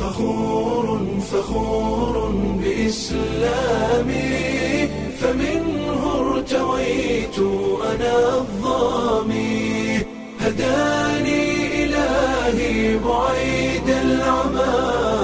فخور فخور بإسلامي فمنه ارتويت أنا الظامي هداني إلهي بعيد العمى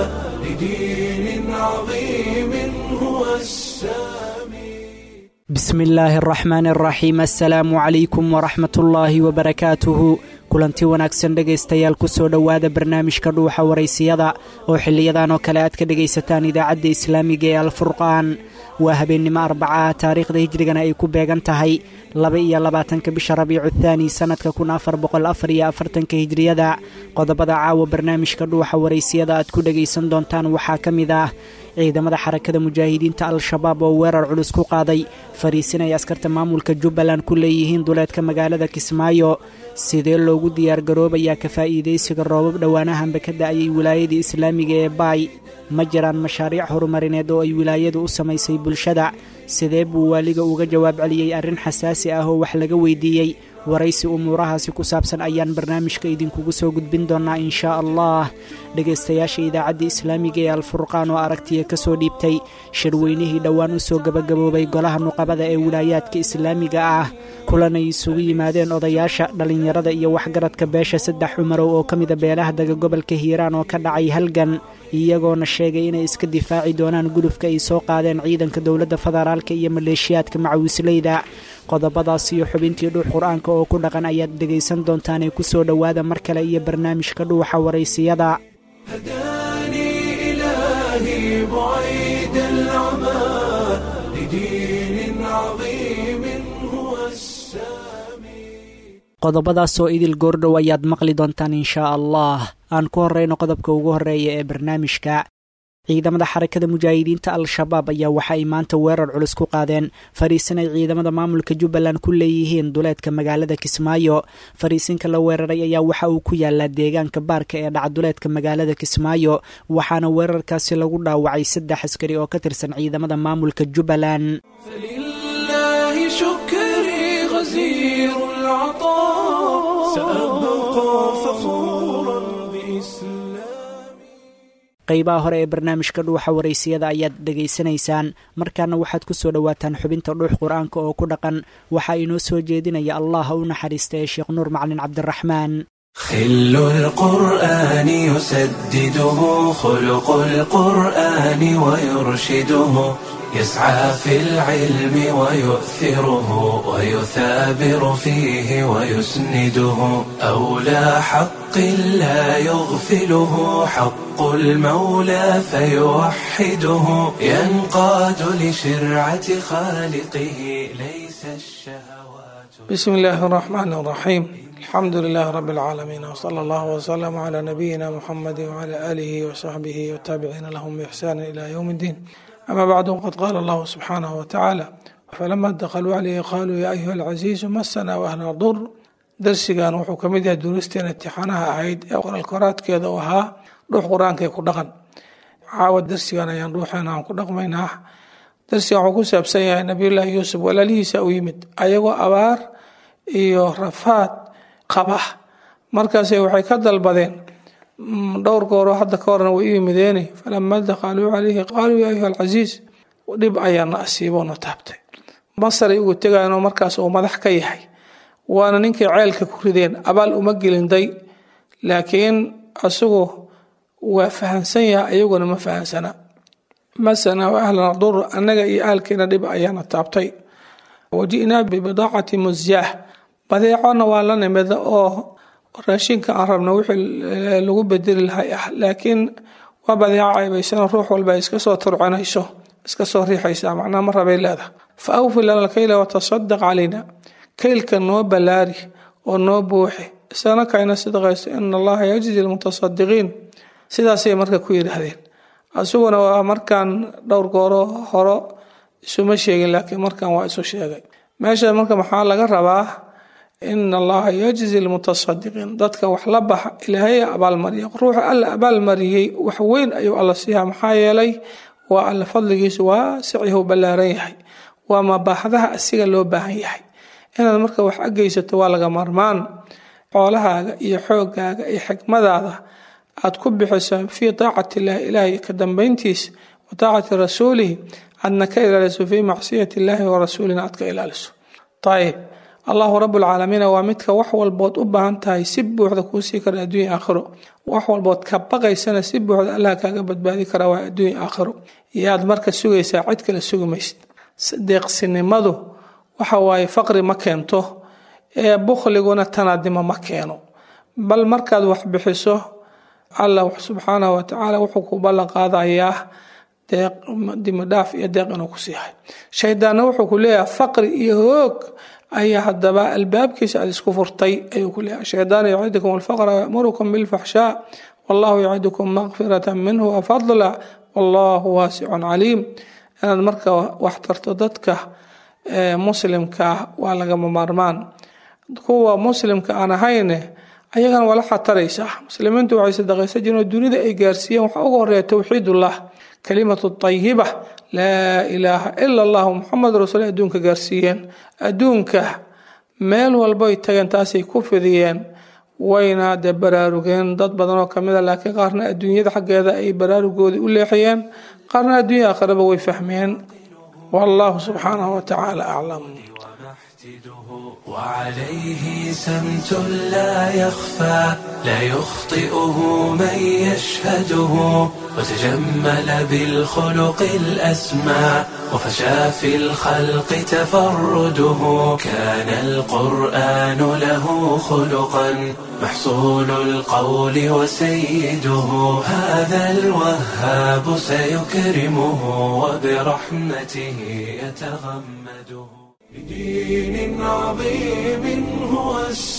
لدين عظيم هو السامي بسم illaahi araxmaan araxiim assalaamu calaykum waraxmat ullaahi wabarakaatuhu kulanti wanaagsan dhegaystayaal kusoo dhowaada barnaamijka dhuuxa waraysiyada oo xiliyadan oo kale aad ka dhegaysataan idaacadda islaamiga ee alfurqaan waa habeennimo arbacaah taariikhda hijrigana ay ku beegan tahay laba iyo labaatanka bisha rabiicu thaani sannadka kun afar boqol afar iyo afartanka hijriyada qodobada caawa barnaamijka dhuuxa waraysiyada aad ku dhegaysan doontaan waxaa ka mid ah ciidamada xarakada mujaahidiinta al-shabaab oo weerar culus ku qaaday fariisin ay askarta maamulka jubbaland ku leeyihiin duleedka magaalada kismaayo sidee loogu diyaargaroobayaa ka faa'iidaysiga roobab dhowaanahanba ka da'ayay wilaayadii islaamiga ee baay ma jiraan mashaariic horumarineed oo ay wilaayadu u samaysay bulshada sidee buu waaliga uga jawaab celiyey arrin xasaasi ah oo wax laga weydiiyey waraysi umuurahaasi ku saabsan ayaan barnaamijka idinkugu soo gudbin doonaa inshaa allah dhegaystayaasha idaacadda islaamiga ee alfurqaan oo aragtiya ka soo dhiibtay shirweynihii dhowaan u soo gebagaboobay golaha nuqabada ee wilaayaadka islaamiga ah kulanay isugu yimaadeen odayaasha dhallinyarada iyo waxgaradka beesha saddex cumarow oo ka mida beelaha daga gobolka hiiraan oo ka dhacay halgan iyagoona sheegay inay iska difaaci doonaan gudufka ay soo qaadeen ciidanka dowladda federaalka iyo maleeshiyaadka macawisleyda qodobadaas iyo xubintii dhuux qur-aanka oo ku dhaqan ayaad dhegaysan doontaan ee kusoo dhowaada mar kale iyo barnaamijka dhuuxa waraysiyada هداني إلهي بعيد العمى لدين عظيم هو السامي qodobadaasoo idil goordhow ayaad maqli doontaan inshaa allah aan ku horrayno qodobka ugu horreeya ee barnaamijka ciidamada xarakada mujaahidiinta al-shabaab ayaa waxa ay maanta weerar culus ku qaadeen fariisin ay ciidamada maamulka jubbaland ku leeyihiin duleedka magaalada kismaayo fariisinka la weeraray ayaa waxa uu ku yaalaa deegaanka baarka ee dhaca duleedka magaalada kismaayo waxaana weerarkaasi lagu dhaawacay saddex askari oo ka tirsan ciidamada maamulka jubbaland فلله شكري غزير العطاء سأبقى فخورا بإسلامي qaybaha hore ee barnaamijka dhuuxa waraysiyada ayaad dhegaysanaysaan markaana waxaad ku soo dhowaataan xubinta dhuux qur-aanka oo ku dhaqan waxaa inoo soo jeedinaya allah u naxariista ee sheekh nuur macalin cabdiraxmaan خل القرآن يسدده خلق القرآن ويرشده يسعى في العلم ويؤثره ويثابر فيه ويسنده أولى حق لا يغفله حق المولى فيوحده ينقاد لشرعة خالقه ليس الشهوات بسم الله الرحمن الرحيم الحمد لله رب العالمين وصلى الله وسلم على نبينا محمد وعلى آله وصحبه والتابعين لهم بإحسان إلى يوم الدين أما بعد قد قال الله سبحانه وتعالى فلما دخلوا عليه قالوا يا أيها العزيز مسنا وأهلنا الضر darsigan wuxuu ka mid yahay duruusteen imtixaanaha ahayd ee qoral koraadkeeda u ahaa dhuux qur-aanka ku dhaqan caawa darsigan ayaan dhuuxeena aan ku dhaqmaynaa darsigan wuxuu ku saabsan yahay nabiyullaahi yuusuf walaalihiisa u yimid ayagoo abaar iyo rafaad qaba markaase waxay ka dalbadeen dhowr gooroo hadda ka horna way u yimideeni falama dakhaluu calayhi qaaluu yaa ayuha alcasiis dhib ayaana asiiboona taabtay masaray ugu tegayanoo markaas uu madax ka yahay waana ninkay ceelka ku rideen abaal uma gelinday laakiin asagu waa fahansan yahay ayaguna ma fahansana masana wa ahlana dur annaga iyo ahalkeena dhib ayaana taabtay waji'naa bibidaacati musyaah badeecona waa la nimida oo raashinka aan rabna wixii lagu bedeli lahay ah laakiin waa badeeco caybaysano ruux walba iska soo turcinayso iska soo riixaysa macnaa ma rabay leedaha fa awfi lana alkayla watasadaq calayna kaylka noo ballaari oo noo buuxi isana kayna sidqayso ina allaha yajzi lmutasadiqiin sidaasay marka ku yidhaahdeen asuguna waa markaan dhowr gooro horo isuma sheegin laakiin markan waa isu sheegay meesha marka maxaa laga rabaa ina allaha yajzi lmutasadiqiin dadka wax la baxa ilaahay abaalmariya ruuxa alla abaalmariyey wax weyn ayuu alla siiyaa maxaa yeelay waa alla fadligiisu waasicihu ballaaran yahay waa mabaaxdaha asiga loo baahan yahay inaad marka wax ageysato waa laga marmaan xoolahaaga iyo xoogaaga iyo xikmadaada aad ku bixiso fii taacati illahi ilaahay ka dambeyntiisa wa taacati rasuulihi aadna ka ilaaliso fii macsiyati illaahi wa rasuulina aad ka ilaaliso ayib allahu rabuulcaalamiina waa midka wax walbood u baahan tahay si buuxda kuu sii kara adduunya aakhiro wax walbood ka baqaysana si buuxda allah kaaga badbaadi kara waa adduunya aakhiro yaad marka sugaysaa cid kale sugi maysid deeqsinimadu waxa waaye faqri ma keento ee bukhliguna tanaadimo ma keeno bal markaad wax bixiso allah subxaanahu watacaala wuxuu ku ballan qaadayaa deeq dimidhaaf iyo deeq inuu ku siihay shaydaanna wuxuu ku leeyahay faqri iyo hoog ayaa haddaba albaabkiisa aad isku furtay ayuu ku leeyahay shaydaan yacidukum alfaqra yamurukum bilfaxshaa wallahu yacidukum maqfirata minhu wafadla wallahu waasicun caliim inaad marka wax tarto dadka muslimka waa lagama maarmaan kuwa muslimka aan ahayne ayagana waa la xataraysaa muslimiintu waxay sadaqaysan jireen oo dunida ay gaarsiiyeen waxaa ugu horeeya towxiidullah kalimatu tayiba laa ilaaha ila allahu muxamed rasuul adduunka gaarsiiyeen adduunka meel walboy tageen taasay ku fidiyeen wayna dee baraarugeen dad badan oo kamid a laakiin qaarna adduunyada xaggeeda ay baraarugoodii u leexiyeen qaarna adduunya aakhiraba way fahmeen wallahu subxaanahu watacaala aclam وعليه سمت لا يخفى لا يخطئه من يشهده وتجمل بالخلق الأسمى وفشى في الخلق تفرده كان القرآن له خلقا محصول القول وسيده هذا الوهاب سيكرمه وبرحمته يتغمده بدين عظيم هو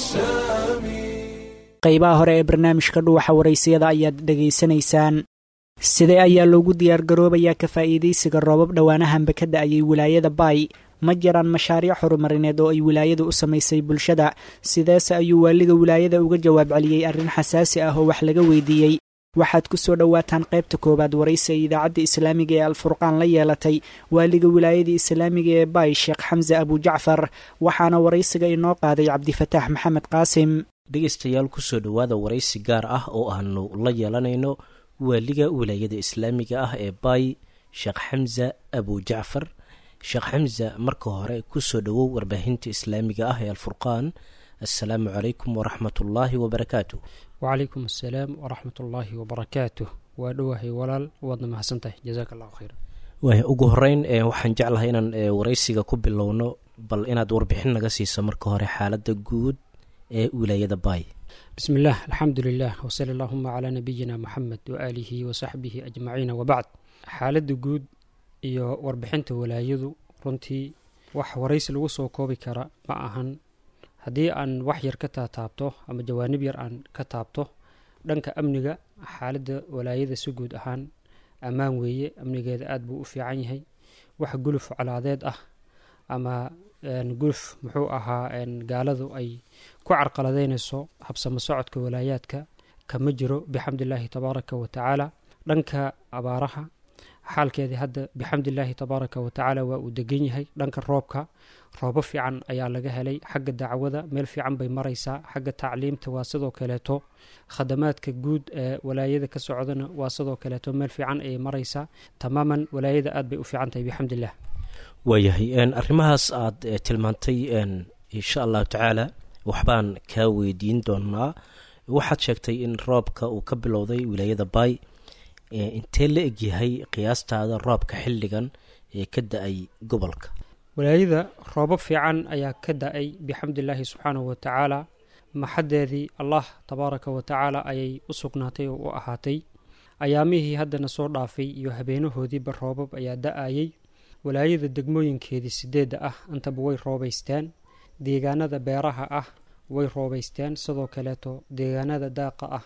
السامي qaybaha hore ee barnaamijka dhuuxa waraysiyada ayaad dhegaysanaysaan sidee ayaa loogu diyaargaroobayaa ka faa'iidaysiga roobab dhowaanahanba ka da-ayay wilaayada baay ma jiraan mashaariic horumarineed oo ay wilaayadu u samaysay bulshada sideese ayuu waaliga wilaayada uga jawaab celiyey arrin xasaasi ah oo wax laga weydiiyey waxaad ku soo dhowaataan qaybta koowaad waraysi ay idaacadda islaamiga ee alfurqaan la yeelatay waaliga wilaayada islaamiga ee baay sheekh xamse abujacfar waxaana waraysiga inoo qaaday cabdifataax maxamed qaasim dhegaystayaal kusoo dhowaada waraysi gaar ah oo aanu la yeelanayno waaliga wilaayada islaamiga ah ee baay sheekh xamse abujacfar sheekh xamse marka hore kusoo dhowow warbaahinta islaamiga ah ee alfurqaan assalaamu calaykum waraxmatullaahi wabarakaatu wacalaykum assalaam waraxmat ullaahi wabarakaatuh waa dhowahay walaal waadna mahadsantahay jazaaka allahu khayra waaya ugu horeyn waxaan jeclahay inaan waraysiga ku bilowno bal inaad warbixin naga siiso marka hore xaaladda guud ee wilaayada baay bismi illaah alxamdu lilah wsali allahuma calaa nabiyina muxamed waaalihi wasaxbihi ajmaciina wabacd xaaladda guud iyo warbixinta walaayadu runtii wax waraysi lagu soo koobi kara ma ahan haddii aan wax yar ka taataabto ama jawaanib yar aan ka taabto dhanka amniga xaaladda walaayada si guud ahaan ammaan weeye amnigeeda aada buu u fiican yahay wax guluf colaadeed ah ama guluf muxuu ahaa gaaladu ay ku carqaladeynayso habsamo socodka walaayaadka kama jiro bixamdillaahi tabaaraka wa tacaala dhanka abaaraha xaalkeedii hadda bixamdillaahi tabaaraka wa tacaala waa uu degan yahay dhanka roobka roobo fiican ayaa laga helay xagga dacwada meel fiican bay maraysaa xagga tacliimta waa sidoo kaleeto khadamaadka guud ee walaayada ka socdana waa sidoo kaleeto meel fiican ayay maraysaa tamaaman walaayada aad bay u fiican tahay bixamdillah waayahay arrimahaas aad tilmaantay insha allahu tacaala waxbaan kaa weydiin doonaa waxaad sheegtay in roobka uu ka bilowday wilaayada baay intee la egyahay qiyaastaada roobka xilligan ee ka da-ay gobolka walaayada roobab fiican ayaa ka da-ay bixamdillaahi subxaanahu wa tacaala maxadeedii allah tabaaraka wa tacaala ayay u sugnaatay oo u ahaatay ayaamihii haddana soo dhaafay iyo habeenahoodiiba roobab ayaa da-ayay walaayada degmooyinkeedii sideedda ah intaba way roobaysteen deegaanada beeraha ah way roobaysteen sidoo kaleeto deegaanada daaqa ah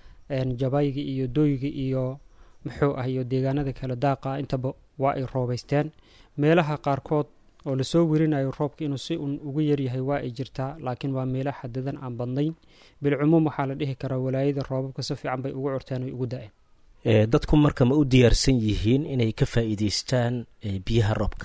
jabayga iyo dooyga iyo muxuu ah iyo deegaanada kale daaqa ah intaba waa ay roobaysteen meelaha qaarkood oo lasoo werinayo roobka inuu si un ugu yaryahay waa ay jirtaa laakiin waa meelo xadadan aan badnayn bilcumuum waxaa la dhihi karaa walaayada roobabka si fiican bay ugu curteen oy ugu da-een dadku marka ma u diyaarsan yihiin inay ka faa'iideystaan biyaha roobka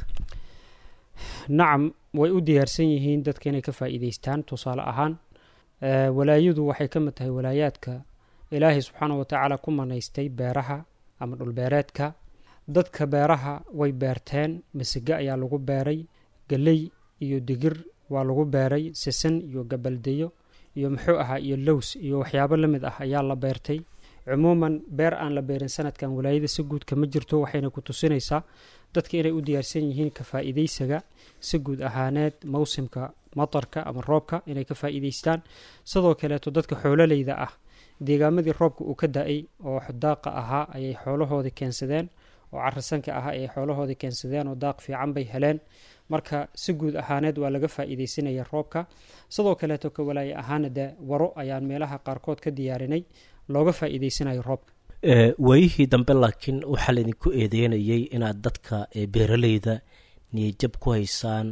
nacam way u diyaarsan yihiin dadka inay ka faa'iideystaan tusaale ahaan walaayadu waxay ka mid tahay walaayaadka ilaahay subxaana wa tacaala ku manaystay beeraha ama dhulbeereedka dadka beeraha way beerteen masige ayaa lagu beeray geley iyo digir waa lagu beeray sisan iyo gabaldeyo iyo muxuu ahaa iyo lows iyo waxyaabo la mid ah ayaa la beertay cumuuman beer aan la beerin sanadkan walaayada si guud kama jirto waxayna ku tusinaysaa dadka inay u diyaarsan yihiin ka faa'iidaysaga si guud ahaaneed mawsimka matarka ama roobka inay ka faa'iidaystaan sidoo kaleeto dadka xoololeyda ah deegaamadii roobka uu ka da-ay oo daaqa ahaa ayay xoolahoodii keensadeen oo carasanka ahaa ayay xoolahoodii keensadeen oo daaq fiican bay heleen marka si guud ahaaneed waa laga faa'iidaysanaya roobka sidoo kaleeto ka walaaye ahaana dee waro ayaan meelaha qaarkood ka diyaarinay looga faa'iidaysanayo roobka waayihii dambe laakiin waxaa laydinku eedeynayay inaad dadka beeraleyda niyajab ku haysaan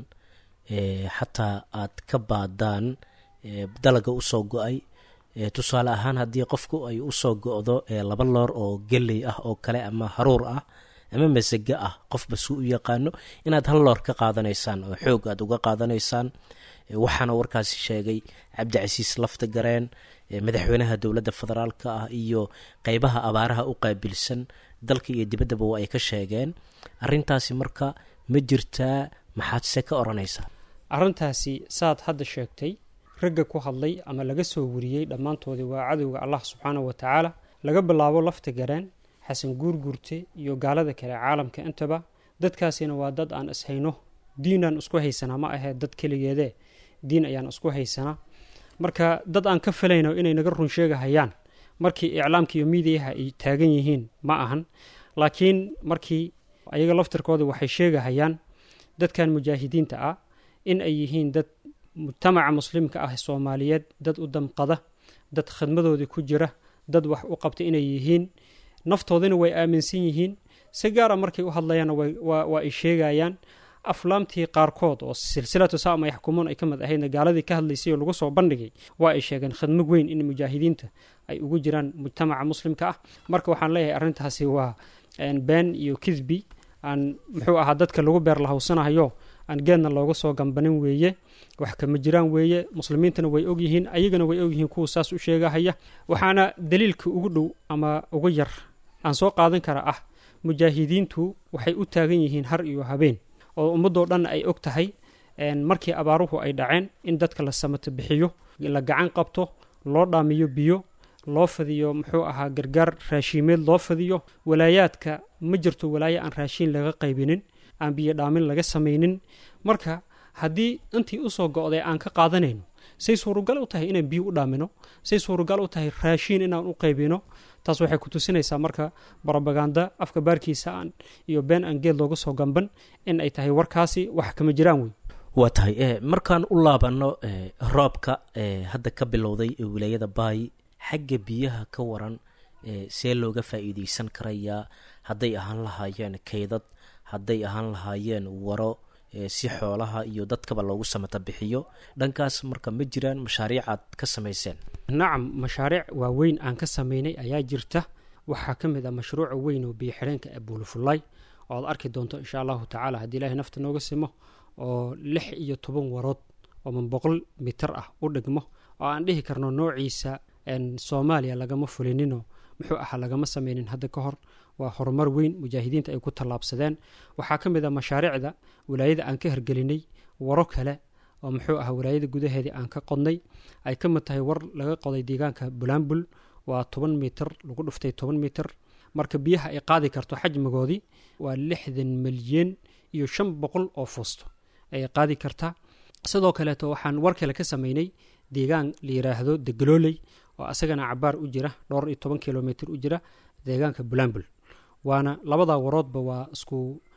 xataa aad ka baadaan dalaga usoo go-ay tusaale ahaan haddii qofku ay usoo go-do laba loor oo geley ah oo kale ama haruur ah ama masage ah qofba suu u yaqaano inaad hal loor ka qaadanaysaan oo xoog aad uga qaadanaysaan waxaana warkaasi sheegay cabdicasiis lafta gareen madaxweynaha dowladda federaalka ah iyo qeybaha abaaraha u qaabilsan dalka iyo dibaddaba waa ay ka sheegeen arintaasi marka ma jirtaa maxaad se ka odhanaysaa arrintaasi saad hadda sheegtay ragga ku hadlay ama laga soo wariyey dhammaantoodii waa cadowga allah subxaanahu wa tacaala laga bilaabo lafta gareen xasan guurguurte iyo gaalada kale caalamka intaba dadkaasina waa dad aan ishayno diinaan isku haysanaa ma ahee dad keligeedee diin ayaan isku haysanaa marka dad aan ka filayno inay naga run sheegahayaan markii iclaamka iyo miidiyaha ay taagan yihiin ma ahan laakiin markii ayaga laftirkooda waxay sheegahayaan dadkan mujaahidiinta ah in ay yihiin dad mujtamaca muslimka ah soomaaliyeed dad u damqada dad khidmadoodii ku jira dad wax u qabta inay yihiin naftoodina way aaminsan yihiin si gaara markay u hadlayaanna waa ay sheegayaan aflaamtii qaarkood oo silsilatu saama yaxkumuun ay ka mid ahaydna gaaladii ka hadlaysay oo lagu soo bandhigay waa ay sheegeen khidmo weyn in mujaahidiinta ay ugu jiraan mujtamaca muslimka ah marka waxaan leeyahay arrintaasi waa been iyo kidbi aan muxuu ahaa dadka lagu beer lahawsanahayo aan geedna looga soo gambanin weeye wax kama jiraan weeye muslimiintana way ogyihiin ayagana way ogyihiin kuwa saas u sheegahaya waxaana daliilka ugu dhow ama ugu yar aan soo qaadan kara ah mujaahidiintu waxay u taagan yihiin har iyo habeen oo ummadoo dhan ay og tahay markii abaaruhu ay dhaceen in dadka la samato bixiyo la gacan qabto loo dhaamiyo biyo loo fadiyo muxuu ahaa gargaar raashiimeed loo fadiyo walaayaadka ma jirto walaayo aan raashiin laga qaybinin aan biyo dhaamin laga samaynin marka haddii intii usoo go-day aan ka qaadanayno say suuragal u tahay inaan biyo u dhaamino say suuragal u tahay raashiin inaan u qaybino taas waxay ku tusinaysaa marka brobaganda afka baarkiisa aan iyo been aan geed looga soo gamban in ay tahay warkaasi wax kama jiraan wey waa tahay markaan u laabano roobka hadda ka bilowday ee wilaayada baay xagga biyaha ka waran see looga faa'iideysan karayaa hadday ahaan lahaayeen kaydad hadday ahaan lahaayeen waro si xoolaha iyo dadkaba loogu samata bixiyo dhankaas marka ma jiraan mashaariic aad ka samayseen nacam mashaariic waaweyn aan ka samaynay ayaa jirta waxaa ka mid ah mashruuca weyn oo biyo xidheenka abuulufulay oo aad arki doonto insha allahu tacaala haddii ilaahay nafta nooga simo oo lix iyo toban warood oo man boqol mitar ah u dhigmo oo aan dhihi karno noociisa soomaaliya lagama fulinino muxuu ahaa lagama sameynin hadda ka hor waa horumar weyn mujaahidiinta ay ku tallaabsadeen waxaa ka mid ah mashaariicda walaayada aan ka hergelinay waro kale oo muxuu ahaa walaayada gudaheedii aan ka qodnay ay ka mid tahay war laga qoday deegaanka bulaambul waa toban mitir lagu dhuftay toban mitir marka biyaha ay qaadi karto xajmigoodii waa lixdan milyan iyo shan boqol oo fuusto ayay qaadi kartaa sidoo kaleeto waxaan war kale ka sameynay deegaan la yiraahdo degalooley oo asagana cabaar u jira dhowr iyo toban kilomitr u jira deegaanka bulambul waana labada waroodba waa isku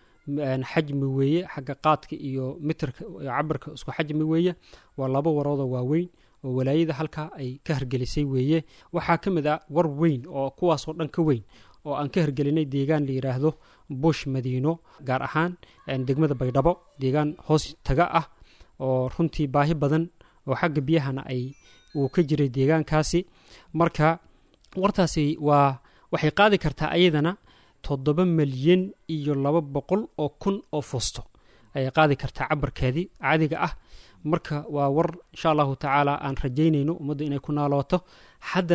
xajmi weeye xagga qaadka iyo mitirka cabirka isku xajmi weeye waa laba waroodoo waaweyn oo walaayada halkaa ay ka hergelisay weeye waxaa ka mid ah war weyn oo kuwaasoo dhan ka weyn oo aan ka hergelinay deegaan la yiraahdo bush madiino gaar ahaan degmada baydhabo deegaan hoos taga ah oo runtii baahi badan oo xagga biyahana ay uu ka jiray deegaankaasi marka wartaasi waa waxay qaadi kartaa ayadana toddoba milyan iyo laba boqol oo kun oo fuusto ayay qaadi kartaa cabarkeedii caadiga ah marka waa war insha allahu tacaala aan rajaynayno ummadda inay ku naalooto haddana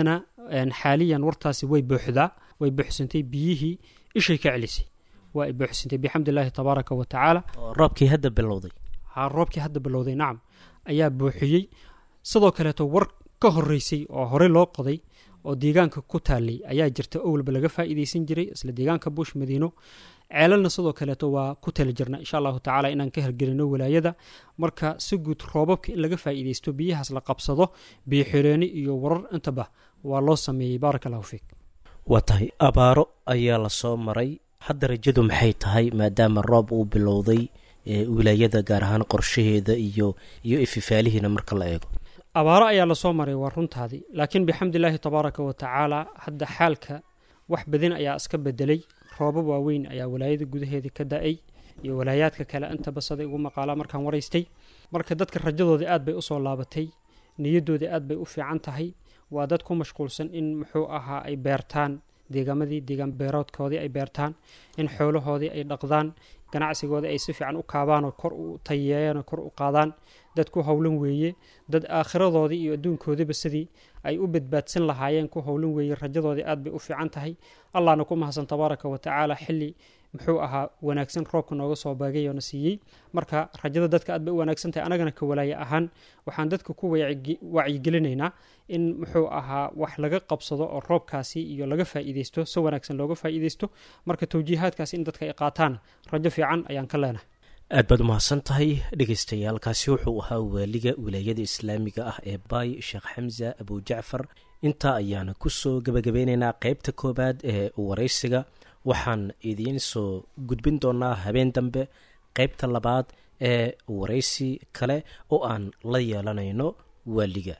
xaaliyan wartaasi way buuxdaa way buuxsantay biyihii ishay ka celisay waa ay buuxsantay bixamdi illaahi tabaaraka wa tacaala roobkii hadda bilowday ha roobkii hadda bilowday nacam ayaa buuxiyey sidoo kaleeto war ka horeysay oo horey loo qoday oo deegaanka ku taalay ayaa jirta owalba laga faa'iideysan jiray isla deegaanka buush madiino ceelalna sidoo kaleeto waa ku tali jirna insha allahu tacaala inaan ka hergelino walaayada marka si guud roobabka in laga faa'iideysto biyahaas la qabsado biyo xireeni iyo warar intaba waa loo sameeyey baaraka allahu fiik waa tahay abaaro ayaa lasoo maray hadda rajadu maxay tahay maadaama roob uu bilowday wilaayada gaar ahaan qorshaheeda iyo iyo ififaalihiina marka la eego abaaro ayaa lasoo maray waa runtaadii laakiin bixamdillaahi tabaaraka wa tacaala hadda xaalka wax badin ayaa iska bedelay roobab waaweyn ayaa walaayada gudaheeda ka da-ay iyo walaayaadka kale intaba saday ugu maqaalaa markaan waraystay marka dadka rajadoodii aad bay usoo laabatay niyadoodii aad bay u fiican tahay waa dad ku mashquulsan in muxuu ahaa ay beertaan deegaamadii deegaan beeroodkoodii ay beertaan in xoolahoodii ay dhaqdaan ganacsigoodii ay si fiican u kaabaanoo kor u tayeeyaanoo kor u qaadaan dad ku howlan weeye dad aakhiradoodii iyo adduunkoodiba sidii ay u badbaadsan lahaayeen ku howlan weeye rajadoodii aad bay u fiican tahay allahna ku mahadsan tabaaraka wa tacaala xilli muxuu ahaa wanaagsan roobka nooga soo baagay oo na siiyey marka rajada dadka aad bay u wanaagsan tahay anagana ka walaaye ahaan waxaan dadka ku wacyigelinaynaa in muxuu ahaa wax laga qabsado oo roobkaasi iyo laga faa'iideysto si wanaagsan looga faa'iideysto marka tawjiihaadkaasi in dadka ay qaataan rajo fiican ayaan ka leenahay aad baad umahadsan tahay dhegeystayaaalkaasi wuxuu ahaa waaliga wilaayada islaamiga ah ee baay sheekh xamza abujacfar intaa ayaana kusoo gebagabeyneynaa qeybta koowaad ee waraysiga waxaan idiin soo gudbin doonaa habeen dambe qeybta labaad ee waraysi kale oo aan la yeelanayno waaliga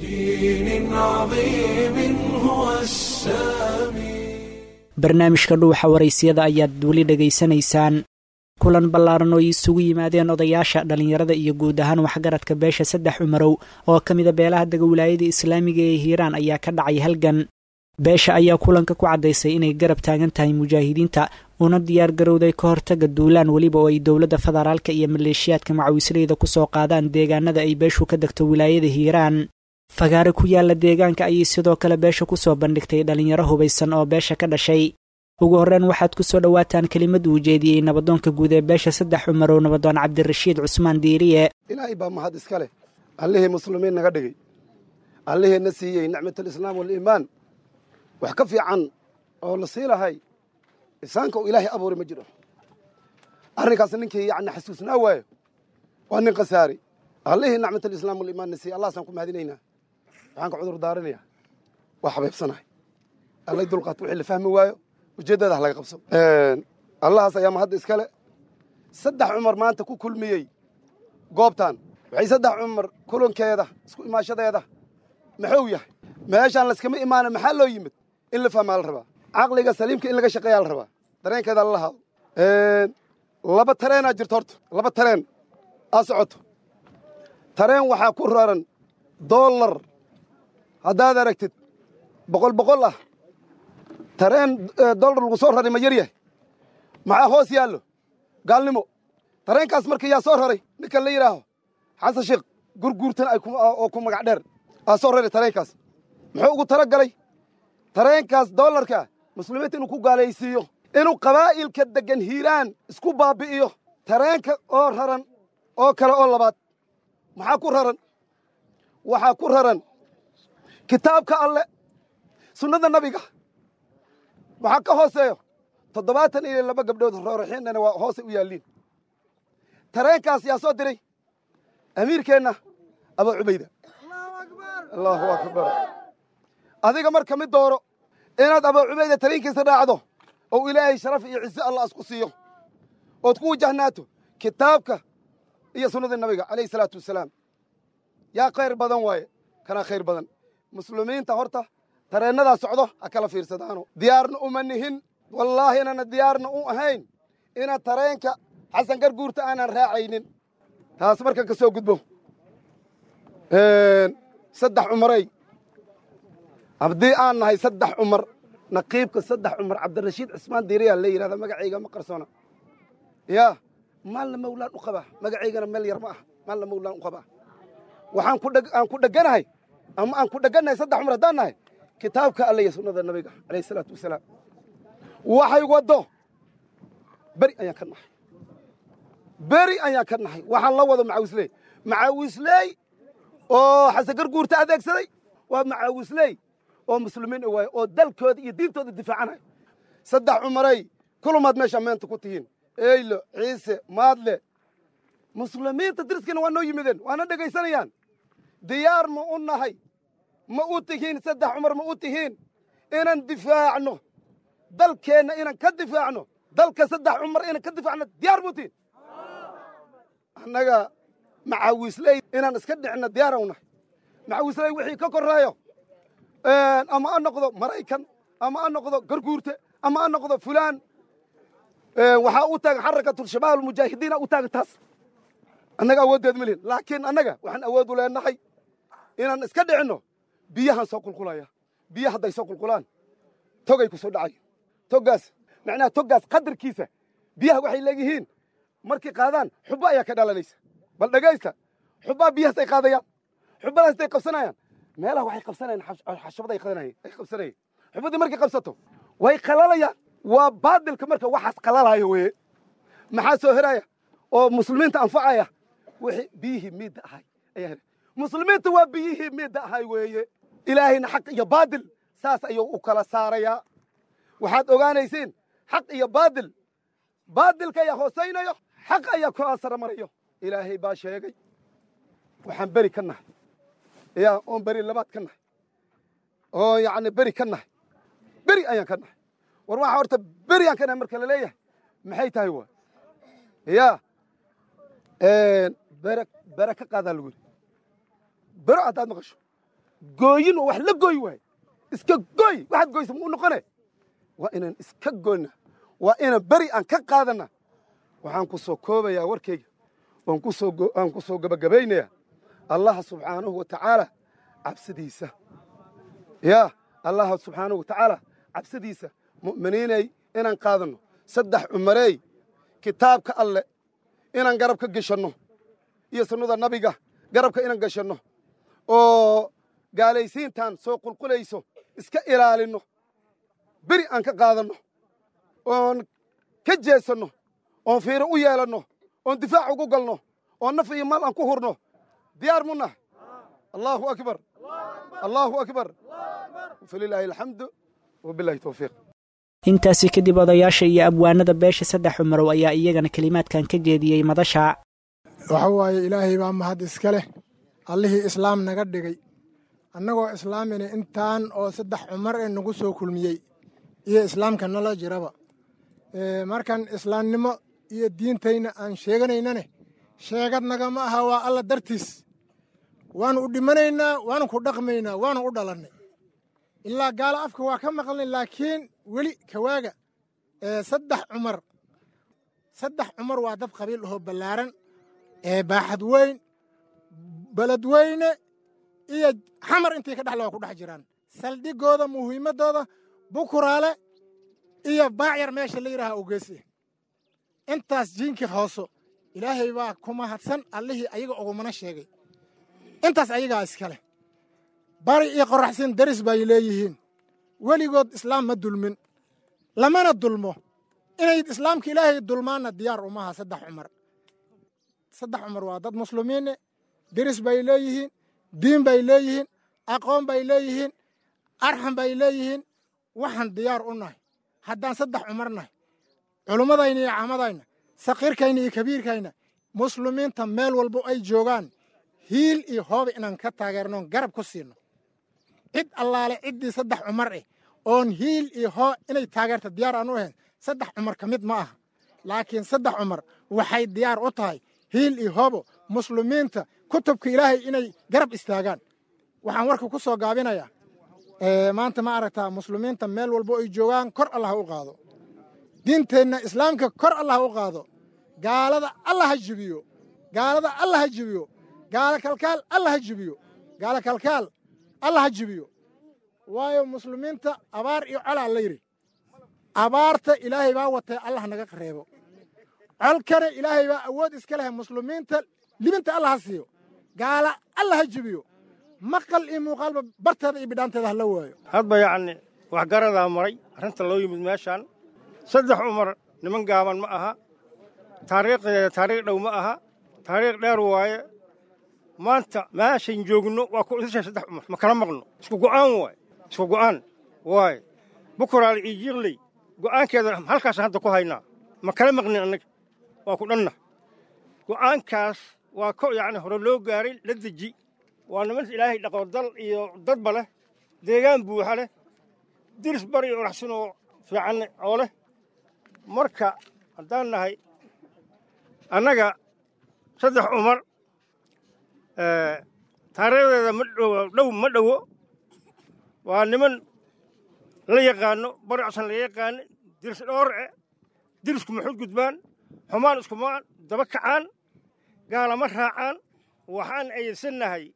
barnaamijka dhuuxa waraysiyada ayaad weli dhegaysanaysaan kulan ballaaran oo isugu yimaadeen odayaasha dhallinyarada iyo guud ahaan waxgaradka beesha saddex cumarow oo ka mida beelaha dega wilaayada islaamiga ee hiiraan ayaa ka dhacay halgan beesha ayaa kulanka ku caddaysay inay garab taagan tahay mujaahidiinta una diyaar garowday ka hortaga duulaan weliba oo ay dowladda federaalka iyo maleeshiyaadka macawisleyda kusoo qaadaan deegaanada ay beeshu ka degto wilaayada hiiraan fagaare ku yaala deegaanka ayay sidoo kale beesha kusoo bandhigtay dhallinyaro hubaysan oo beesha ka dhashay ugu horreyn waxaad ku soo dhowaataan kelimad uu jeediyey nabadoonka guud ee beesha saddex cumarow nabadoon cabdirashiid cusmaan diiriye ilaahay baa mahad iska leh allihii muslimiin naga dhigay allihii na siiyey nicmatalislaam waliimaan wax ka fiican oo la sii lahay isaanka uu ilaahay abuuray ma jiro arrinkaas ninkii yacni xasuusnaa waayo waa nin khasaari allihii nicmatalislaam waliimaan na siiyey allahasaan ku mahadinaynaa waxaan ka cudur daarinayaa waa xabeebsanahay allay dulqaat wixii la fahmi waayo ujeeddada ha laga qabso allahaas ayaa mahadda iskale saddex cumar maanta ku kulmiyey goobtan waxay saddex cumar kulankeeda isku imaashadeeda maxuu yahay meeshaan layskama imaana maxaa loo yimid in la fahmaa la rabaa caqliga saliimka in laga shaqeeyaa la rabaa dareenkeeda lala haado laba tareenaa jirto horta laba tareen aa socoto tareen waxaa ku raran dollar haddaad aragtid boqol boqol ah tareen dollar lagu soo raray ma yar yahay maxaa hoos yaallo gaalnimo tareenkaas marka yaa soo raray ninkan la yidhaaho xasan sheekh gurguurtan oo ku magac dheer aa soo raray tareenkaas muxuu ugu tala galay tareenkaas dollarka muslimiinta inuu ku gaalaysiiyo inuu qabaa'ilka deggan hiiraan isku baabbi'iyo tareenka oo raran oo kale oo labaad maxaa ku raran waxaa ku raran kitaabka alle sunnada nabiga waxaa ka hooseeyo toddobaatan iyo laba gabdhood rooraxiinana waa hoosay u yaalliin tareenkaas yaa soo diray amiirkeenna abaa cubayda allaahu akbar adiga marka mid dooro inaad abaa cubayda tareenkiisa raacdo oo ilaahay sharaf iyo ciise allah isku siiyo ood ku wajahnaato kitaabka iyo sunnadii nabiga calayhi salaatu wasalaam yaa khayr badan waaye kanaa khayr badan muslimiinta horta tareennadaa socdo ha kala fiirsadaano diyaarna uma nihin wallaahi inana diyaarna u ahayn inaad tareenka xasan garguurta aanan raacaynin taas markan ka soo gudbo saddex cumaray haddii aan nahay saddex cumar naqiibka saddex cumar cabdirashiid cismaan diiriyaa la yidhahda magacayga ma qarsona yaa maalna mawlaan u qabaa magacaygana meel yar ma ah maalna mawlaan u qabaa waxaan aan ku dheganahay ama aan ku dhegannahay saddex cumar haddaan nahay kitaabka alle iyo sunnada nabiga calayhi salaatu wasalaam waxay waddo beri ayaan ka nahay beri ayaan ka nahay waxaan la wado macaawisley macaawisley oo xasangar guurta adeegsaday waa macaawisley oo muslimiin waaye oo dalkooda iyo diintooda difaacanaya saddex cumaray kulumaad meeshaa meenta ku tihiin eylo ciise maadle muslimiinta diriskiina waa noo yimideen waana dhegaysanayaan diyaar ma u nahay ma u tihiin saddex cumar ma u tihiin inaan difaacno dalkeenna inaan ka difaacno dalka saddex cumar inaan ka difaacno diyaar ma u tihiin annaga macaawisley inaan iska dhicno diyaara u nahay macaawisley wixii ka korreeyo ama ha noqdo maraykan ama ha noqdo garguurte ama ha noqdo fulaan waxaa u taagan xarakatulshabaab almujaahidiina u taagan taas annaga awooddeed ma lihin laakiin annaga waxaan awood u leenahay inaan iska dhicinno biyahan soo qulqulaya biya hadday soo qulqulaan togay ku soo dhacay toggaas macnaha toggaas qadarkiisa biyaha waxay leeyihiin markay qaadaan xubbo ayaa ka dhalanaysa bal dhegaysta xubbaa biyahaas ay qaadayaan xubbadaas ay qabsanayaan meelaha waxay qabsanayaan xashabaday qadanayeen ay qabsanayeen xubbadii markay qabsato way qalalayaan waa baadilka marka waxaas qalalaayo weye maxaa soo heraya oo muslimiinta anfacaya wixii biyihii miidda ahay ayaa heray muslimiinta waa biyihii miidda ahay weeye ilaahayna xaq iyo baadil saas ayuu u kala saarayaa waxaad ogaanaysiin xaq iyo baadil baadilka ayaa hoosaynayo xaq ayaa ku asara marayo ilaahay baa sheegay waxaan beri ka nahay yaa oon beri labaad ka nahay oo yacni beri ka nahay beri ayaan ka nahay war waxaa horta beri aan ka nahay marka la leeyahay maxay tahay waa yaa bere bere ka qaadaa lagu yidhi bero haddaad maqasho gooyin oo wax la gooy waaye iska gooy waxaad goysa ma u noqone waa inaan iska goyna waa inaan beri aan ka qaadana waxaan ku soo koobayaa warkayga oon ku soo aan ku soo gabagabaynayaa allaha subxaanahu wa tacaala cabsidiisa yaa allaha subxaanahu wa tacaala cabsidiisa mu'miniinay inaan qaadanno saddex cumareey kitaabka alle inaan garab ka geshanno iyo sunnada nabiga garabka inaan geshanno oo gaalaysiintan soo qulqulayso iska ilaalinno beri aan ka qaadanno oon ka jeesanno oon fiiro u yeelanno oon difaac ugu galno oon naf iyo maal aan ku hurno diyaar mu nahay allaahu akbar allaahu akbar falilaahi alxamdu wabilahi towfiiq intaasi kadib odayaasha iyo abwaanada beesha saddex cumarow ayaa iyagana kelimaadkan ka jeediyey madasha waxa waaye ilaahay baa mahad iska leh allihii islaam naga dhigay annagoo islaamina intaan oo saddex cumar ee nagu soo kulmiyey iyo islaamka nala jiraba markan islaamnimo iyo diintayna aan sheeganaynane sheegad nagama aha waa alla dartiis waanu u dhimanaynaa waanu ku dhaqmaynaa waanu u dhalannay ilaa gaalo afka waa ka maqlnay laakiin weli kawaaga saddex cumar saddex cumar waa dad qabiil ahoo ballaaran ee baaxad weyn beled weyne iyo xamar intay ka dhexle waa ku dhex jiraan saldhigooda muhiimaddooda bukuraale iyo baacyar meesha la yidhaaha ogeese intaas jiinkii hooso ilaahay baa ku mahadsan allihii ayaga ugumana sheegay intaas ayagaa iskaleh bari iyo qoraxsin daris bay leeyihiin weligood islaam ma dulmin lamana dulmo inay islaamka ilaahay dulmaanna diyaar umaha saddex cumar saddex cumar waa dad muslimiine deris bay leeyihiin diin bay leeyihiin aqoon bay leeyihiin arxam bay leeyihiin waxaan diyaar u nahay haddaan saddex cumar nahay culummadayna iyo caamadayna sakiirkayna iyo kabiirkayna muslimiinta meel walbo ay joogaan hiil iyo hooba inaan ka taageernoon garab ku siino cid allaale ciddii saddex cumar eh oon hiil iyo hoo inay taageerta diyaar aan u ahayn saddex cumar ka mid ma aha laakiin saddex cumar waxay diyaar u tahay hiil iyo hoobo muslimiinta kutubka ilaahay inay garab istaagaan waxaan warka ku soo gaabinayaa maanta ma aragtaa muslimiinta meel walbo ay joogaan kor allah ha u qaado diinteenna islaamka kor allah ha u qaado gaalada allah ha jibiyo gaalada allah ha jibiyo gaalo kalkaal allah ha jibiyo gaalo kalkaal allah ha jibiyo waayo muslimiinta abaar iyo colaa la yidhi abaarta ilaahay baa watay allah naga reebo colkana ilaahay baa awood iska leh muslimiinta libinta allah ha siiyo gaala allah ha jibiyo maqal iyo muuqaalba barteeda iyo bidhaanteeda hala waayo hadba yacni waxgaradaa maray arrinta loo yimid meeshaan saddex cumar niman gaaban ma aha taariikhdeeda taariikh dhow ma aha taariikh dheer waaye maanta meeshayn joogno waa ku isashay saddex cumar ma kala maqno isku go'aan waaye isku go'aan waaye bukuraal iyo jiiqley go'aankeeda halkaas hadda ku haynaa ma kala maqnin annaga waa ku dhanna go'aankaas waa ko yacni hore loo gaaray la deji waa niman ilaahay dhaqo dal iyo dadba leh deegaan buuxa leh diris bari iyo oraxsan oo fiican oo leh marka haddaan nahay annaga saddex cumar taariikhdeeda ma dhow ma dhowo waa niman la yaqaano baricsan la yaqaano diris dhoorce dirisku maxuud gudbaan xumaan iskumaan daba kacaan gaalama raacaan waxaan ayadsannahay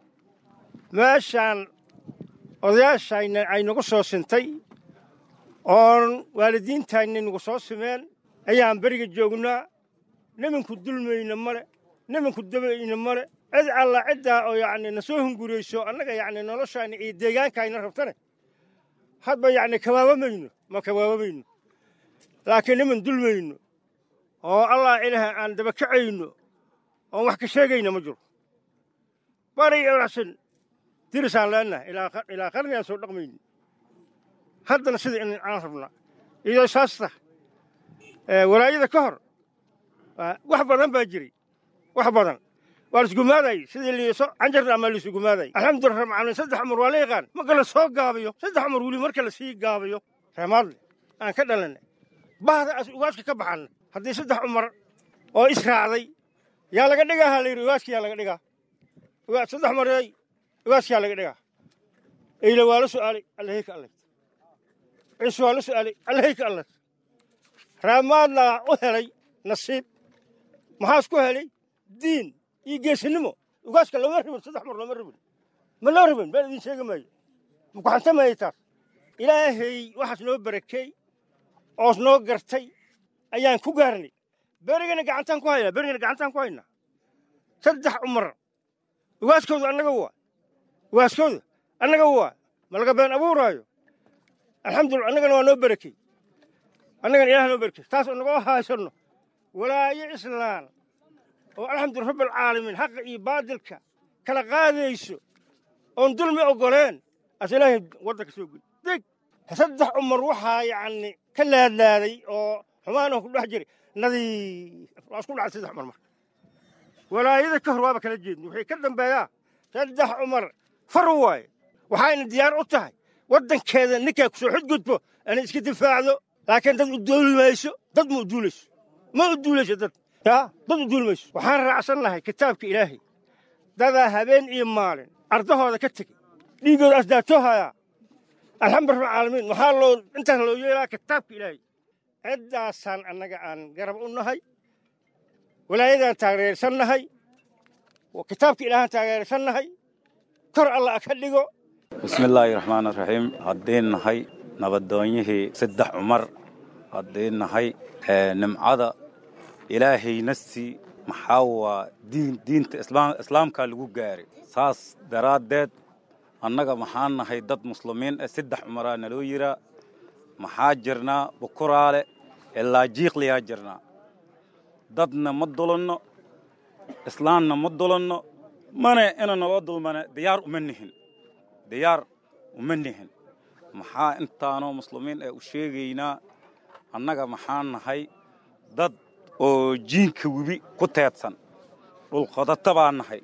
meeshaan odayaashayna ay nagu soo sintay oon waalidiintayna nagu soo simeen ayaan beriga joognaa niminku dulmayna male niminku dabayna male cid alla ciddaa oo yacni na soo hungurayso annaga yacni noloshayna iyo deegaankayna rabtane hadba yacni kabaabamayno ma kabaabamayno laakiin niman dulmayno oo allah ilaah aan dabakacayno oon wax ka sheegayna ma jiro bari oraxsan dirisaan leenahay ilaa qarni aan soo dhaqmayno haddana sida in aan rabnaa iyadoo saas tah walaayada ka hor wax badan baa jiray wax badan waa laisgumaadayy sidii liiso canjarna amaa laisugumaadayy alxamdulillah rabcaalamiin saddex cumar waa la yaqaan marka la soo gaabiyo saddex cumar weli marka la sii gaabiyo reemaadle aan ka dhalanay bahda as ugaaska ka baxanna haddii saddex cumar oo israacday yaa laga dhigaa ha layidhi ugaaska yaa laga dhigaa saddex mareey ugaaska yaa laga dhigaa eyle waa la su'aalay allahayka allay ciise waa la su'aalay allahayka allay reemaadna u helay nasiib maxaas ku helay diin iyo geesinimo ugaaska looma ribin saddex mar looma ribin ma loo ribin been idin sheegi maayo ma ku xantamayay taas ilaahay waxaas noo barakeey oos noo gartay ayaan ku gaarnay berigana gacantaan ku haynaa berigana gacantaan ku haynaa saddex cumar ugaaskooda annaga waa ugaaskooda annaga waa ma laga been abuuraayo alxamdulillah annagana waa noo barakey annagana ilaah noo barakey taas oo nagoo haysanno walaayo islaan oo alxamdulillah rabbilcaalamiin xaqa iyo baadilka kala qaadayso oon dulmi oggoleen as ilaahay waddanka soo geli deg saddex cumar waxaa yacni ka laadlaaday oo xumaanoo ku dhex jiray nadiif waa isku dhacay saddex cumar marka walaayada ka hor waaba kala jeedni waxay ka dambeeyaa saddex cumar far waaye waxayna diyaar u tahay waddankeeda ninkaa ku soo xudgudbo inay iska difaacdo laakiin dad u duuli mayso dad ma u duulayso ma u duulayso dad yaa dad u duuli mayso waxaan raacsan lahay kitaabka ilaahay dadaa habeen iyo maalin ardahooda ka tegey dhiiggooda asdaatoohayaa alxamdu rabbilcaalamiin waxaa loo intaas loo yeelaa kitaabka ilaahay ciddaasaan annaga aan garab u nahay walaayadaan taageersan nahay kitaabka ilaahaan taageersan nahay kor alla ka dhigo bismillaahi raxmaani raxiim haddii nahay nabadoonyihii saddex cumar haddii nahay nimcada ilaahayna sii maxaa waa diin diinta islaamkaa lagu gaaray saas daraaddeed annaga maxaan nahay dad muslimiin ah saddex cumaraa naloo yiraa maxaa jirnaa bukuraale ilaa jiiqliyaa jirnaa dadna ma dulanno islaamna ma dulanno mana ina naloo dulmana diyaar uma nihin diyaar uma nihin maxaa intaanoo muslimiin ee u sheegaynaa annaga maxaan nahay dad oo jiinka webi ku teedsan dhulqodata baa nahay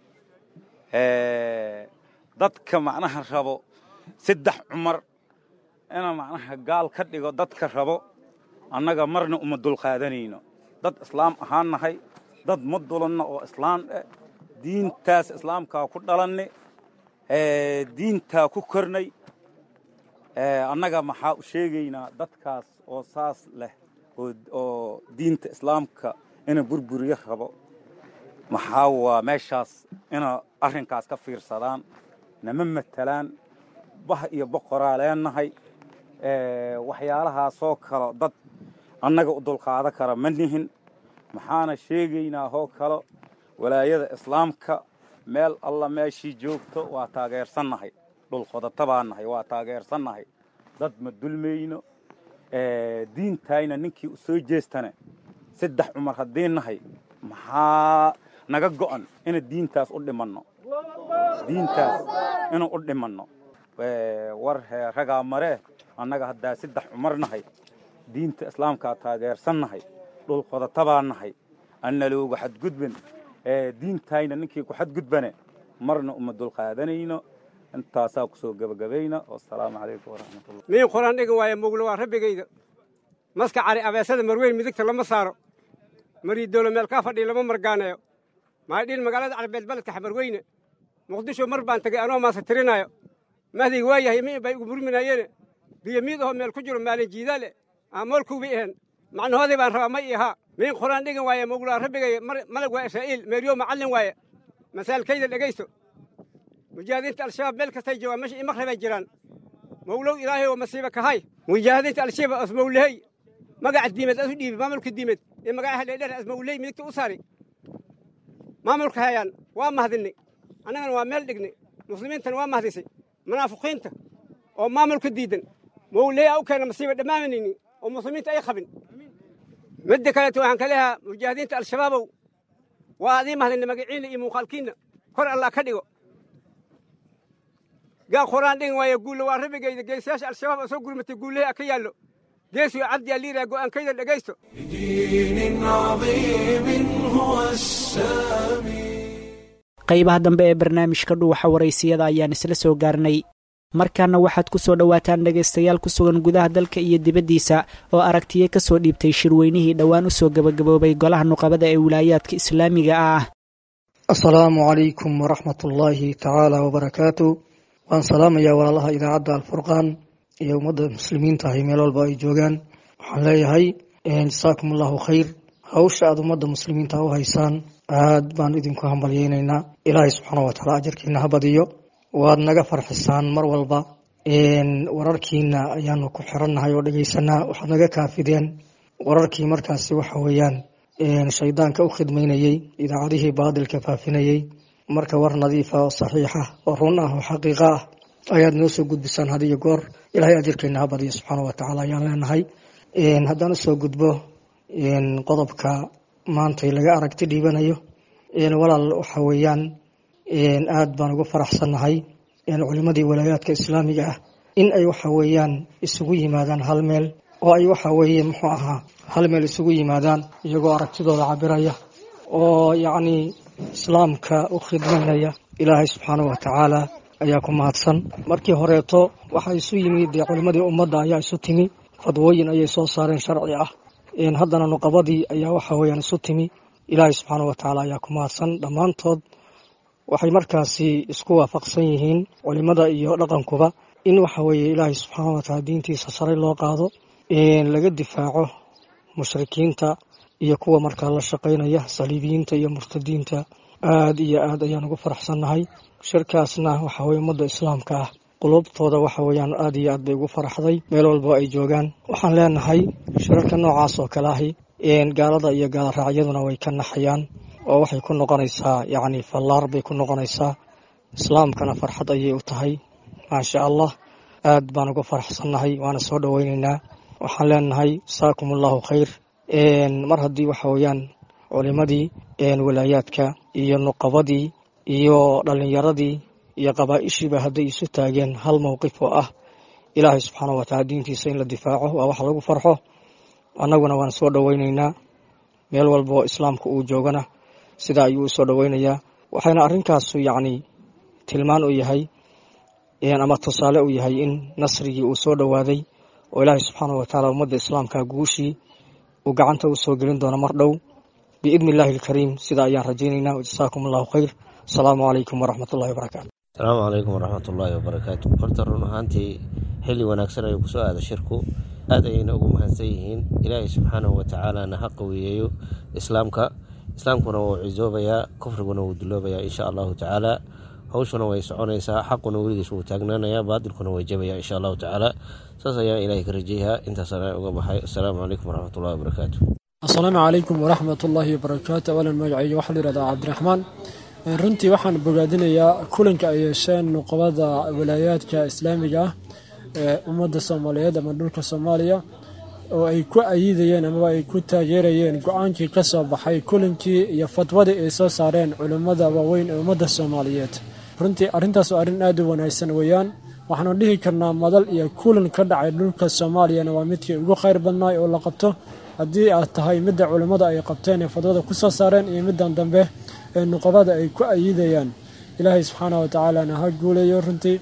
dadka macnaha rabo saddex cumar ina macnaha gaal ka dhigo dadka rabo annaga marna uma dulqaadanayno dad islaam ahaan nahay dad ma dulanno oo islaam eh diintaas islaamkaa ku dhalanni diintaa ku kornay annaga maxaa u sheegaynaa dadkaas oo saas leh oo diinta islaamka ina burburiyo rabo maxaa waa meeshaas ina arrinkaas ka fiirsadaan nama matelaan bah iyo boqoraa leenahay waxyaalahaasoo kalo dad annaga u dulqaado kara ma nihin maxaana sheegaynaa hoo kalo walaayada islaamka meel alla meeshii joogto waa taageersannahay dhul qodata baa nahay waa taageersannahay dad ma dulmayno diintayna ninkii u soo jeestane saddex cumar haddii nahay maxaa naga go'an ina diintaas u dhimanno diintaas inuu u dhimanno war hee ragaa maree annaga haddaa saddex cumar nahay diinta islaamkaa taageersan nahay dhul qodatabaa nahay anna loogu xadgudban diintayna ninkii ku xadgudbane marna uma dulqaadanayno intaasaa kusoo gebagabayna wasalaamu calaykum waraxmatullah miin quraan dhigan waaya muglo waa rabbigayda maska cari abeesada marweyn midigta lama saaro mariidoolo meel kaa fadhiya lama margaaneeyo maydhiin magaalada carbeed baledka xamarweyne muqdisho mar baan tegay anoo maasa tirinaayo mahdayga waa yahay miin bay igu murminayeene biyo miid ahoo meel ku jiro maalin jiidaale aamoolkuubi ahen macnahoodii baan rabaa may ahaa miin quraan dhigan waaya mugloa rabbigay malag waa israa'iil meeryo macallin waaye masaalkayda dhegaysto mujaahidiinta al-shabaab meel kastay joogaan meesha imaqrib bay jiraan mawlow ilaahay oo masiiba kahay mujaahidiinta al-shabaab asmawlehey magaca diimeed asu dhiibi maamulka diimeed ee magacaha dheerdheer asmawlehey midigta u saari maamulka hayaan waa mahdinay annagana waa meel dhignay muslimiintana waa mahdisay munaafiqiinta oo maamulka diidan mawlehey a u keena masiiba dhammaanayni oo muslimiinta ay qabin midda kaleeto waxaan ka leeyahaa mujaahidiinta al-shabaabow waa adii mahdinay magaciinna iyo muuqaalkiinna kor allah ka dhigo gaa quraan dhigan waaya guulla waa rabbigayda geesiyaasha al-shabaab oo soo gurmatay guullahay a ka yaallo geesiyo cabdi aliiraa go'aankayda dhegaysto qaybaha dambe ee barnaamijka dhuuxa waraysiyada ayaan isla soo gaarnay markaana waxaad ku soo dhowaataan dhegaystayaal ku sugan gudaha dalka iyo dibaddiisa oo aragtiyo ka soo dhiibtay shirweynihii dhowaan u soo gebagaboobay golaha nuqabada ee wilaayaadka islaamiga ah asalaamu calaykum waraxmatullaahi tacaala wabarakaatu waan salaamayaa walaalaha idaacadda alfurqaan iyo ummadda muslimiinta ahi meel walba ay joogaan waxaan leeyahay jasaakum allahu khayr hawsha aad ummadda muslimiinta u haysaan aad baan idinku hambalyeynaynaa ilaahay subxaana wataala ajarkiina ha badiyo waad naga farxisaan mar walba wararkiina ayaanu ku xirannahay oo dhegeysanaa waxaad naga kaafideen wararkii markaasi waxa weeyaan shaydaanka u khidmaynayey idaacadihii baadilka faafinayey marka war nadiifa oo saxiixa oo run ah oo xaqiiqa ah ayaad noo soo gudbisaan had iyo goor ilaahay ajirkeena ha badiyo subxaana wa tacaala ayaan leenahay haddaan usoo gudbo qodobka maantay laga aragti dhiibanayo walaal waxa weeyaan aad baan ugu faraxsannahay culimadii walaayaadka islaamiga ah in ay waxa weeyaan isugu yimaadaan hal meel oo ay waxa weeye muxuu ahaa hal meel isugu yimaadaan iyagoo aragtidooda cabiraya oo yacni islaamka u khidmaynaya ilaahay subxaanahu wa tacaala ayaa ku mahadsan markii horeeto waxaa isu yimid dee culimmadii ummadda ayaa isu timi fadwooyin ayay soo saareen sharci ah haddana nuqabadii ayaa waxa weeyaan isu timi ilaahay subxaanahu wa tacaala ayaa ku mahadsan dhammaantood waxay markaasi isku waafaqsan yihiin culimada iyo dhaqankuba in waxa weeye ilaahay subxaana wa tacaala diintiisa sare loo qaado laga difaaco mushrikiinta iyo kuwa markaa la shaqaynaya saliibiyiinta iyo murtadiinta aad iyo aad ayaan ugu faraxsannahay shirkaasna waxa weye ummadda islaamka ah qulubtooda waxa weeyaan aad iyo aad bay ugu faraxday meel walba ay joogaan waxaan leenahay shirarka noocaas oo kale ahi gaalada iyo gaaloraacyaduna way ka naxayaan oo waxay ku noqonaysaa yacni fallaar bay ku noqonaysaa islaamkana farxad ayay u tahay maasha allah aad baan ugu faraxsannahay waana soo dhoweynaynaa waxaan leenahay jasaakum allahu khayr mar haddii waxa weeyaan culimadii walaayaadka iyo nuqabadii iyo dhallinyaradii iyo qabaa-ishiiba hadday isu taageen hal mowqif oo ah ilaahay subxaanah wa taala diintiisa in la difaaco waa wax lagu farxo annaguna waan soo dhoweynaynaa meel walba oo islaamka uu joogana sidaa ayuu u soo dhoweynayaa waxayna arrinkaasu yacni tilmaan u yahay ama tusaale u yahay in nasrigii uu soo dhowaaday oo ilaahay subxaanah wa tacaala ummadda islaamka guushii uu gacanta u soo gelin doono mar dhow biidni illaahi alkariim sidaa ayaan rajaynaynaa jasaakum allahu khayr asalaamu calaykum waraxmatullahi wabarakaatu asalaamu calaykum waraxmatullaahi wabarakaatu horta run ahaantii xilli wanaagsan ayuu kusoo aada shirku aad ayayna ugu mahadsan yihiin ilaahay subxaanahu watacaalana ha qawiyeeyo islaamka islaamkuna wuu cisoobayaa kufriguna wuu duloobayaa insha allahu tacaala hawshuna way soconaysaa xaquna weligiis wuu taagnaanayaa baadilkuna way jabayaa insha allahu tacaala saas ayaan ilaahay ka rajayahaa intaasana uga baxay asalaamu calaykum waraxmatullahi wabarakaatu asalaamu calaykum waraxmat ullaahi wabarakaatu awalan magacayga waxaa la yihahdaa cabdiraxmaan runtii waxaan bogaadinayaa kulanka ay yeesheen nuqabada walaayaadka islaamiga ah ee ummadda soomaaliyeed ama dhulka soomaaliya oo ay ku ayidayeen amaba ay ku taageerayeen go-aankii ka soo baxay kulankii iyo fatwadii ay soo saareen culimmada waaweyn ee ummadda soomaaliyeed runtii arrintaas waa arrin aad u wanaagsan weeyaan waxaanu dhihi karnaa madal iyo kulan ka dhacay dhulka soomaaliyana waa midkii ugu khayr badnaay oo la qabto haddii aad tahay midda culimmada ay qabteen ee fadwada ku soo saareen iyo middan dambe ee nuqabada ay ku ayidayaan ilaahay subxaana wa tacaalana ha guuleeyo runtii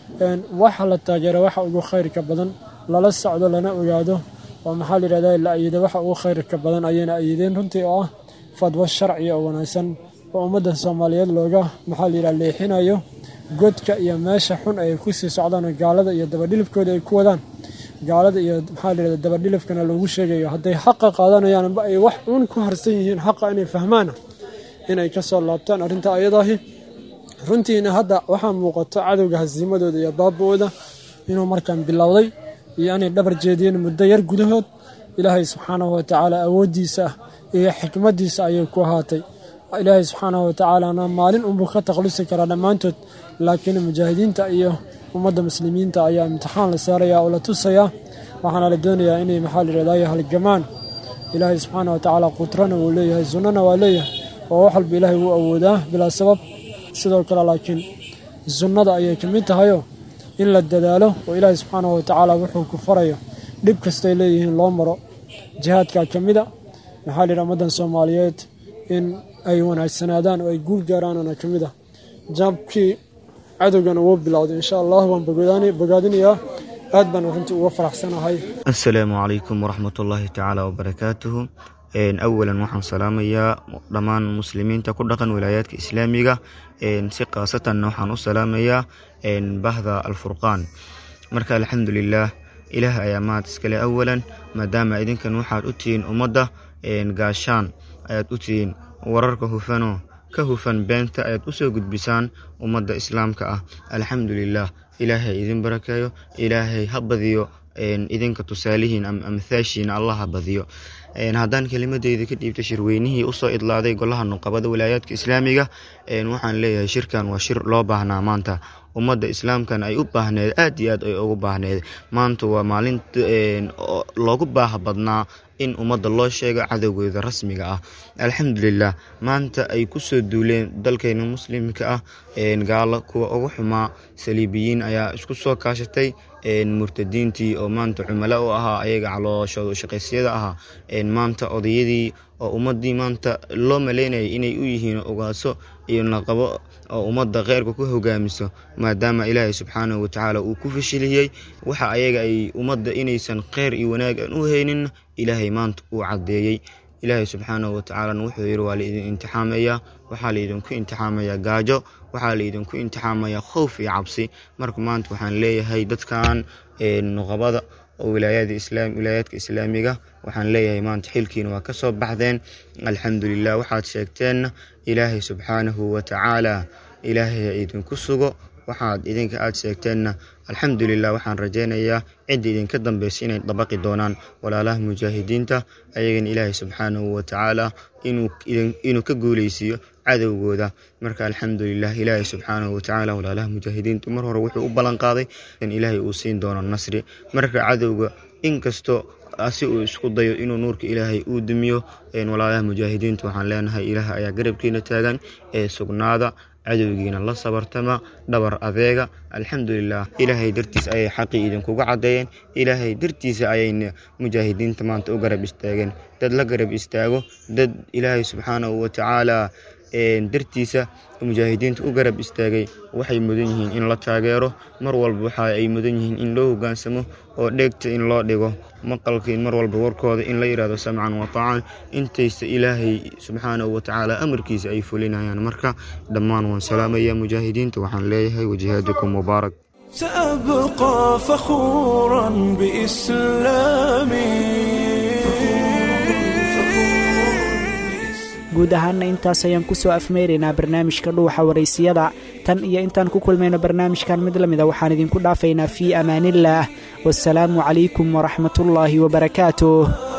waxa la taageera waxa ugu khayrka badan lala socdo lana ogaado oo maxaa la yidhahda la ayido waxa ugu khayrka badan ayayna ayideen runtii oo ah fadwo sharciya oo wanaagsan oo ummadda soomaaliyeed looga maxaa la yidhaha leexinayo godka iyo meesha xun ay ku sii socdaan gaalada iyo dabadhilifkooda ay ku wadaan gaalada iyo maxaa la yidhahda dabadhilifkana loogu sheegayo hadday xaqa qaadanayaan amba ay wax uun ku harsan yihiin xaqa inay fahmaan inay ka soo laabtaan arrinta ayadaahi runtiina hadda waxaa muuqato cadowga hasiimadooda iyo baaba-ooda inuu markaan bilowday iyo inay dhabar jeediyeen muddo yar gudahood ilaahay subxaanahu watacaala awooddiisa iyo xikmaddiisa ayay ku ahaatay ilaahay subxaanahu watacaalana maalin unbuu ka takhlusi karaa dhammaantood laakiin mujaahidiinta iyo ummadda muslimiinta ayaa imtixaan la saarayaa oo la tusayaa waxaana la doonayaa inay maxaa layidhahdayo halgamaan ilaahay subxaana watacaala qudrana wuu leeyahay sunnana waa leeyahay oo wax walba ilaahay wuu awoodaa bilaa sabab sidoo kale laakiin sunnada ayay ka mid tahayoo in la dadaalo oo ilaahay subxaanahu watacaala wuxuu ku farayo dhib kastay leeyihiin loo maro jihaadkaa ka mida maxaa layidhaha ummaddan soomaaliyeed in ay wanaagsanaadaan oo ay guul gaaraanana ka mid ah jaabkii cadowgana wuu bilowday insha allah waan bogaadinayaa aad baan runtii uga faraxsanahay assalaamu calaykum waraxmat ullaahi tacaala wabarakaatuhu awalan waxaan salaamayaa dhammaan muslimiinta ku dhaqan wilaayaadka islaamiga si khaasatanna waxaan u salaamayaa bahda alfurqaan marka alxamdulilaah ilaah ayaa mahad iskale awalan maadaama idinkan waxaad u tihiin ummadda gaashaan ayaad u tihiin wararka hufanoo ka hufan beenta ayaad u soo gudbisaan ummadda islaamka ah alxamdulilaah ilaahay idin barakeeyo ilaahay ha badiyo idinka tusaalihiin ama amthaashiina allah ha badiyo haddaan kelimadeyda ka dhiibta shirweynihii usoo idlaaday golaha nuqabada walaayaadka islaamiga waxaan leeyahay shirkan waa shir loo baahnaa maanta ummadda islaamkana ay u baahneed aad iyo aad ay ugu baahneed maanta waa maalin loogu baaha badnaa in ummadda loo sheego cadowgooda rasmiga ah alxamdulilah maanta ay kusoo duuleen dalkeena muslimka ah gaalo kuwa ugu xumaa saliibiyiin ayaa isku soo kaashatay murtadiintii oo maanta cumalo u ahaa ayaga calooshooda shaqaysyada ahaa maanta odayadii oo ummadii maanta loo maleynayay inay u yihiin ogaaso iyo naqabo oo ummadda kheyrka ku hogaamiso maadaama ilaahay subxaanahu watacaala uu ku fashiliyey waxa ayaga ay ummadda inaysan kheyr iyo wanaag aan u haynin ilaahay maanta uu caddeeyey ilaahay subxaanahu watacaalana wuxuu yidhi waa laidin imtixaamayaa waxaa laidinku imtixaamayaa gaajo waxaa laidinku imtixaamayaa khowf iyo cabsi marka maanta waxaan leeyahay dadkan nuqabada oo wilaayaadka islaamiga waxaan leeyahay maanta xilkiina waa ka soo baxdeen alxamdulilah waxaad sheegteenna ilaahay subxaanahu watacaala ilaahay idinku sugo waxaad idinka aad sheegteenna alxamdulilah waxaan rajaynayaa cidda idinka dambeysa inay dabaqi doonaan walaalaha mujaahidiinta ayagana ilaahay subxaanahu watacaala inuu ka guuleysiiyo cadowgooda marka alxamdulilah ilaahay subxaanahu watacaala walaalaha mujaahidiintu mar hore wuxuu u ballan qaaday in ilaahay uu siin doono nasri marka cadowga inkastoo si uu isku dayo inuu nuurka ilaahay uu dumiyo walaalaha mujaahidiintu waxaan leenahay ilaah ayaa garabkiina taagan ee sugnaada cadowgiina la sabartama dhabar adeega alxamdulilah ilaahay dartiis ayay xaqii idinkuga caddeeyeen ilaahay dartiisa ayayna mujaahidiinta maanta u garab istaageen dad la garab istaago dad ilaahay subxaanahu watacaala dartiisa mujaahidiinta u garab istaagay waxay mudan yihiin in la taageero mar walba waxa ay mudan yihiin in loo hogaansamo oo dheegta in loo dhigo maqalkii mar walba warkooda in la yidhahdo samcan wataacan intaysa ilaahay subxaanahu watacaala amarkiisa ay fulinayaan marka dhammaan waan salaamaya mujaahidiinta waxaan leeyahay wajihaadikum mubaarak سأبقى فخورا بإسلامي guud ahaanna intaas ayaan ku soo afmeyraynaa barnaamijka dhuuxa waraysiyada tan iyo intaan ku kulmayno barnaamijkan mid la mida waxaan idinku dhaafaynaa fii amaaniillaah wasalaamu calaykum waraxmatullaahi wabarakaatuh